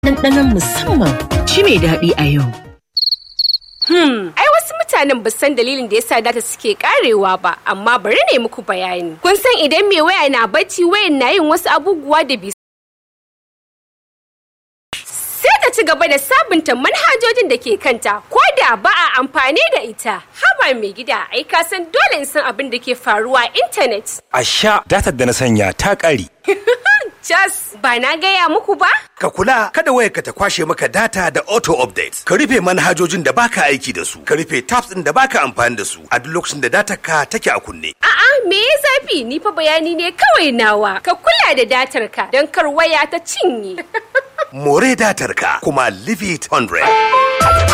ɗanɗanon musamman ci mai daɗi a yau. Hmm, ai wasu mutanen ba san dalilin da yasa data suke karewa ba, amma bari ne muku bayani. Kun san idan mai waya na bacci wayan na yin wasu abubuwa da bai sai ta ci gaba da sabunta manhajojin da ke kanta ko da ba a amfani da ita. Haba mai gida, ai ka san dole in san abin da ke faruwa a intanet. A sha datar da na sanya ta ƙare. Jas, ba na gaya muku ba? Ka kula kada wayarka ta kwashe maka data da auto update. Ka rufe manhajojin da baka aiki da su. Ka rufe tabs ɗin da baka amfani da su a duk lokacin da data ka take a kunne. A'a, me ya zafi? Ni fa bayani ne kawai nawa. Ka kula da datar ka don kar waya ta cinye. More datar ka kuma leave it 100.